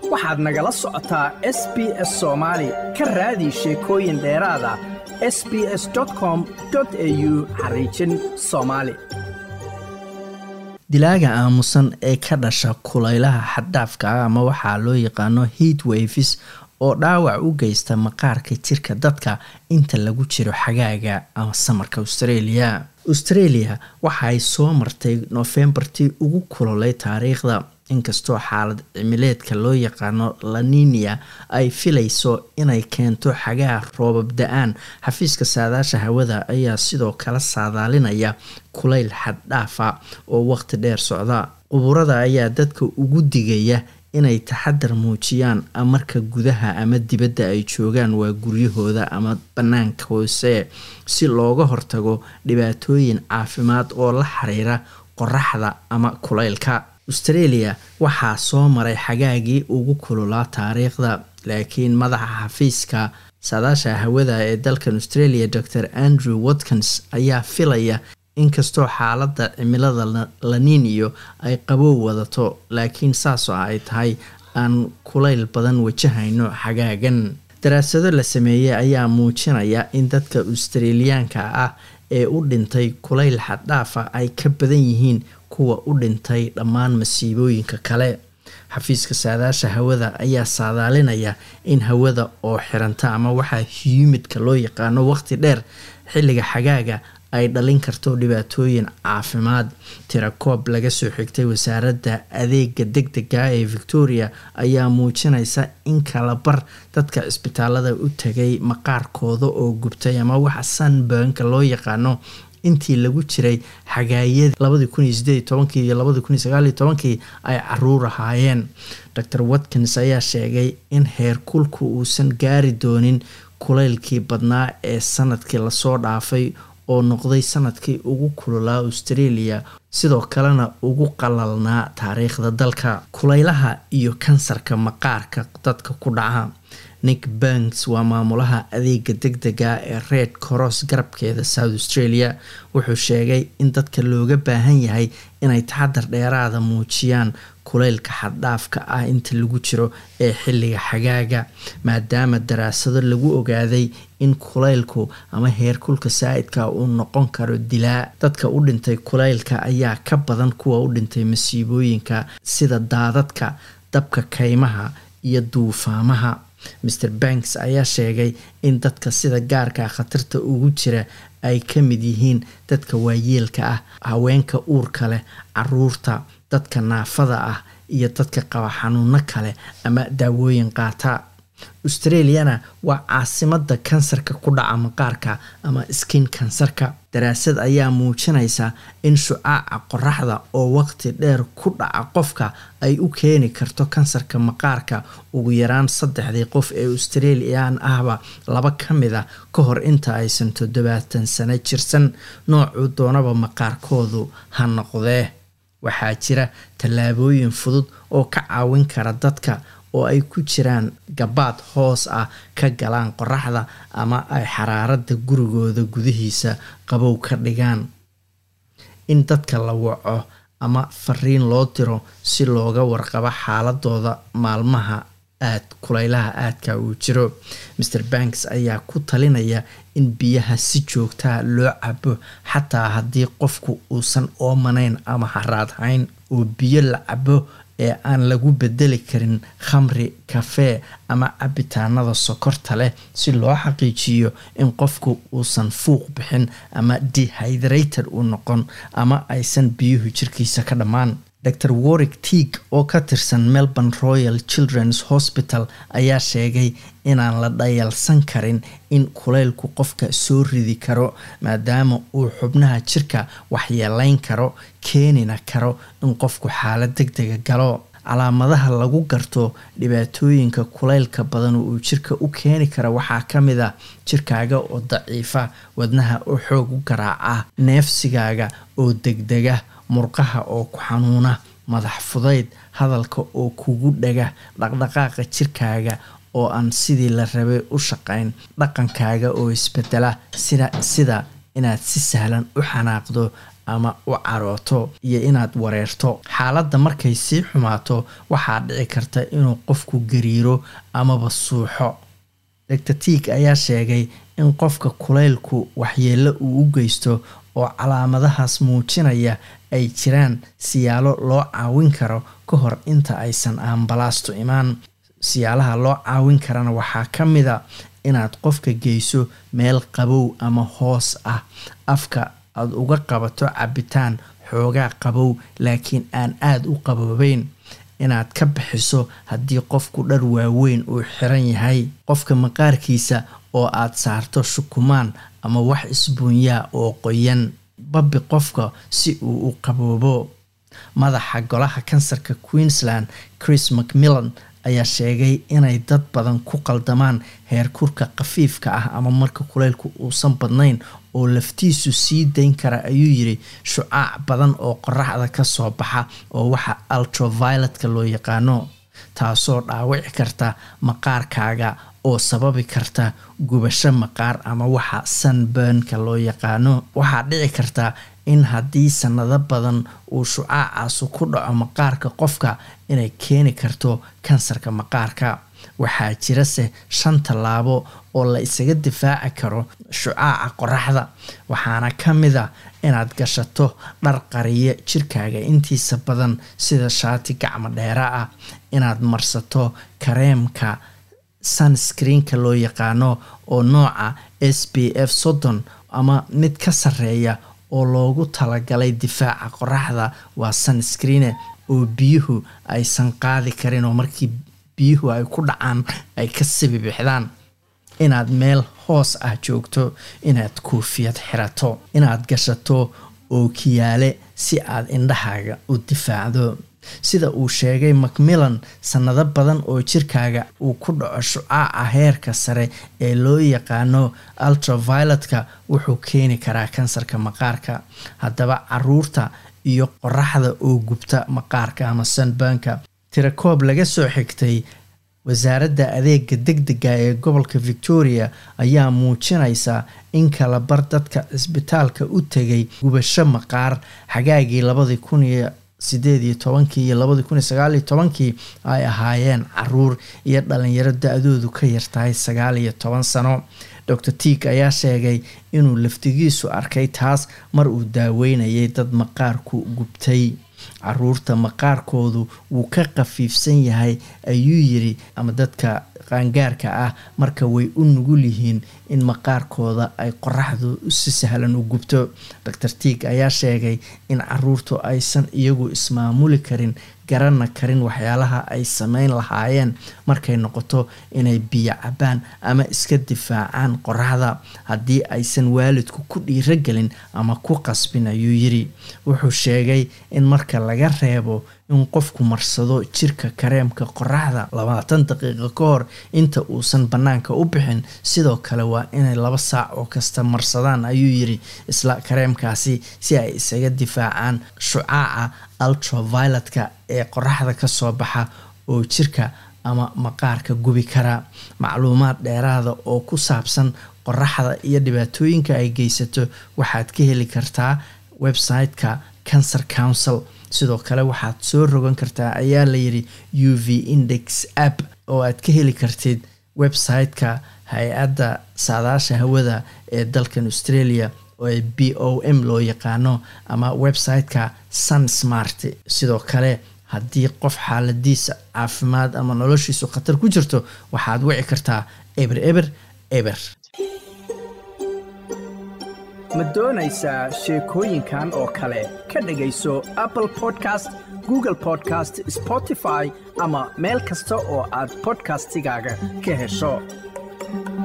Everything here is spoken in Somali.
waxaad nagala socotaa s b s soomaali ka raadi sheekooyin dheeraada s b s com au xariijin soomaali dilaaga aamusan ee ka dhasha kulaylaha xaddhaafka ah ama waxaa loo yaqaano heat waves oo dhaawac u geysta maqaarka jirka dadka inta lagu jiro xagaaga ama samarka australia australia waxa ay soo martay noofembartii ugu kulolay taariikhda inkastoo xaalad cimileedka loo yaqaano laninia ay filayso inay keento xagaa roobab da-aan xafiiska saadaasha hawada ayaa sidoo kale saadaalinaya kulayl xaddhaafa oo waqti dheer socda quburada ayaa dadka ugu digaya inay taxadar muujiyaan marka gudaha ama dibadda ay joogaan waa guryahooda ama bannaanka hoose si looga hortago dhibaatooyin caafimaad oo la xiriira qoraxda ama kulaylka australia waxaa soo maray xagaagii ugu kululaa taariikhda laakiin madaxa xafiiska saadaasha hawada ee dalkan australia dor andrew watkins ayaa filaya inkastoo xaaladda cimilada laniniyo ay qabow wadato laakiin saasoo ay tahay aan kulayl badan wajahayno xagaagan daraasado la sameeyey ayaa muujinaya in dadka australiyaanka ah ee u dhintay kulayl xaddhaafa ay ka badan yihiin kuwa u dhintay dhammaan masiibooyinka kale xafiiska saadaasha hawada ayaa saadaalinaya in hawada oo xiranta ama waxaa humidka loo yaqaano waqti dheer xilliga xagaaga ay dhalin karto dhibaatooyin caafimaad tirakoob laga soo xigtay wasaaradda adeega deg dega ee victoria ayaa muujinaysa in kala bar dadka cisbitaalada u tagay maqaarkooda oo gubtay ama waxa sunburnka loo yaqaano intii lagu jiray xagaayadii labadii kun iyo sideed iyo tobankii iyo labadii kun iyo sagaal iyo tobankii ay caruur ahaayeen dor watkins ayaa sheegay in heerkulku uusan gaari doonin kulaylkii badnaa ee sanadkii lasoo dhaafay oo noqday sanadkii ugu kululaa australia sidoo kalena ugu qalalnaa taariikhda dalka kulaylaha iyo kansarka maqaarka dadka ku dhaca nick banks waa maamulaha adeega deg dega ee red cross garabkeeda south australia wuxuu sheegay in dadka looga baahan yahay inay taxadar dheeraada muujiyaan kulaylka xaddhaafka ah inta lagu jiro ee xilliga xagaaga maadaama daraasado lagu ogaaday in kulaylku ama heerkulka saa-idka uu noqon karo dilaa dadka u dhintay kulaylka ayaa ka badan kuwa u dhintay masiibooyinka sida daadadka dabka kaymaha iyo duufaamaha mr banks ayaa sheegay in dadka sida gaarka khatarta ugu jira ay ka mid yihiin dadka waayeelka ah haweenka uurka leh caruurta dadka naafada ah iyo dadka qaba xanuuno kale ama daawooyin qaata australiana waa caasimada kansarka ku dhaca maqaarka ama skin kansarka daraasad ayaa muujinaysa in shucaaca qoraxda oo waqti dheer ku dhaca qofka ay u keeni karto kansarka maqaarka ugu yaraan saddexdii qof ee australian ahba laba ka mid a ka hor inta aysan toddobaatan sano jirsan noocuu doonaba maqaarkoodu ha noqdee waxaa jira tallaabooyin fudud oo ka caawin kara dadka oo ay ku jiraan gabaad hoos ah ka galaan qoraxda ama ay xaraarada gurigooda gudihiisa qabow ka dhigaan in dadka la waco ama fariin loo diro si looga warqabo xaaladooda maalmaha aad kulaylaha aadka uu jiro mr banks ayaa ku talinaya in biyaha si joogtaa loo cabo xataa haddii qofku uusan oomanayn ama haraadhayn oo biyo la cabo ee aan lagu bedeli karin khamri kafee ama cabitaanada sokorta leh si loo xaqiijiyo in qofku uusan fuuq bixin ama dehydrated u noqon ama aysan biyuhu jirkiisa ka dhammaan dor warwick teag oo ka tirsan melbourne royal children's hospital ayaa sheegay inaan la dhayalsan karin in kulaylku qofka soo ridi karo maadaama uu xubnaha jirka waxyeelayn karo keenina karo in qofku xaalad deg dega galo calaamadaha lagu garto dhibaatooyinka kulaylka badan uu jirka u keeni kara waxaa ka mid a jirkaaga oo daciifa wadnaha oo xoog u garaaca neefsigaaga oo degdega murqaha oo ku xanuuna madax fudayd hadalka oo kugu dhaga dhaqdhaqaaqa jirkaaga oo aan sidii la rabay u shaqayn dhaqankaaga oo isbedela sida sida inaad si sahlan u xanaaqdo ama u carooto iyo inaad wareerto xaaladda markay sii xumaato waxaa dhici karta inuu qofku gariiro amaba suuxo doctor tiig ayaa sheegay in qofka kulaylku waxyeello uu u geysto oo calaamadahaas muujinaya ay jiraan siyaalo loo caawin karo ka hor inta aysan ambalaastu imaan siyaalaha loo caawin karana waxaa ka mid a inaad qofka geyso meel qabow ama hoos ah afka aada uga qabato cabitaan xoogaa qabow laakiin aan aada u qaboobeyn inaad ka bixiso haddii qofku dhar waaweyn uu xiran yahay qofka maqaarkiisa oo aad saarto shukumaan ama wax isbuunyaa oo qoyan babbi qofka si uu u qaboobo madaxa golaha kansarka queensland chris macmillan ayaa sheegay inay dad badan ku qaldamaan heerkurka khafiifka ah ama marka kuleylku uusan badnayn oo laftiisu sii dayn kara ayuu yiri shucaac badan oo qoraxda kasoo baxa oo waxa ultravioletka loo yaqaano taasoo dhaawici karta maqaarkaaga oo sababi karta gubasho maqaar ama waxa sunburnka loo yaqaano waxaa dhici karta in haddii sanado badan uu shucaacaasu ku dhaco maqaarka qofka inay keeni karto kansarka maqaarka waxaa jirase shan tallaabo oo la isaga difaaci karo shucaaca qoraxda waxaana ka mid a inaad gashato dhar qariya jirkaaga intiisa badan sida shaati gacmo dheera ah inaad marsato kareemka sunscreenka loo yaqaano oo nooca s b f soddon ama mid ka sarreeya oo loogu talagalay difaaca qoraxda waa sunscreene oo biyuhu aysan qaadi karin oo markii biyuhu ay ku dhacaan ay ka sibibixdaan inaad meel hoos ah joogto inaad koofiyad xirato inaad gashato ookiyaale si aad indhahaaga u difaacdo sida uu sheegay macmillan sanado badan oo jirkaaga uu ku dhaco shucaaca heerka sare ee loo yaqaano ultravioletka wuxuu keeni karaa kansarka maqaarka haddaba caruurta iyo qoraxda oo gubta maqaarka ama sunbanka tirakoob laga soo xigtay wasaaradda adeega degdega ee gobolka victoria ayaa muujinaysa in kala bar dadka cisbitaalka u tegay gubasho maqaar xagaagii labadii kun iyo sideed iyo tobankii iyo labadii kun iyo sagaal iyo tobankii ay ahaayeen caruur iyo dhalinyaro da-doodu ka yartahay sagaal iyo toban sano docor tiig ayaa sheegay inuu laftigiisu arkay taas mar uu daaweynayay dad maqaarku gubtay caruurta maqaarkoodu wuu ka khafiifsan yahay ayuu yiri ama dadka qaangaarka ah marka way u nugul yihiin in maqaarkooda ay qoraxdu si sahlan u gubto docor tiig ayaa sheegay in caruurtu aysan iyagu ismaamuli karin garana karin waxyaalaha ay sameyn lahaayeen markay noqoto inay biyo cabaan ama iska difaacaan qoraxda haddii aysan waalidku ku dhiirogelin ama ku qasbin ayuu yiri wuxuu sheegay in marka laga reebo in qofku marsado jirka kareemka qoraxda labaatan daqiiqo ka hor inta uusan bannaanka u bixin sidoo kale waa inay laba saac oo kasta marsadaan ayuu yiri isla kareemkaasi si ay isaga difaacaan shucaaca ultravioletka ee qoraxda kasoo baxa oo jirka ama maqaarka gubi kara macluumaad dheeraada oo ku saabsan qoraxda iyo dhibaatooyinka ay geysato waxaad ka heli kartaa website-ka cancer council sidoo kale waxaad soo rogan kartaa ayaa layidhi u v index app oo aad ka heli kartid website-ka hay-adda saadaasha hawada ee dalkan australia oo b o m loo yaqaano ama website-ka sunsmart sidoo kale haddii qof xaaladiisa caafimaad ama noloshiisu khatar ku jirto waxaad wici kartaa eber eber eber ma doonaysaa sheekooyinkan oo kale ka dhegayso apple podcast google podcast spotify ama meel kasta oo aad bodkastigaaga ka hesho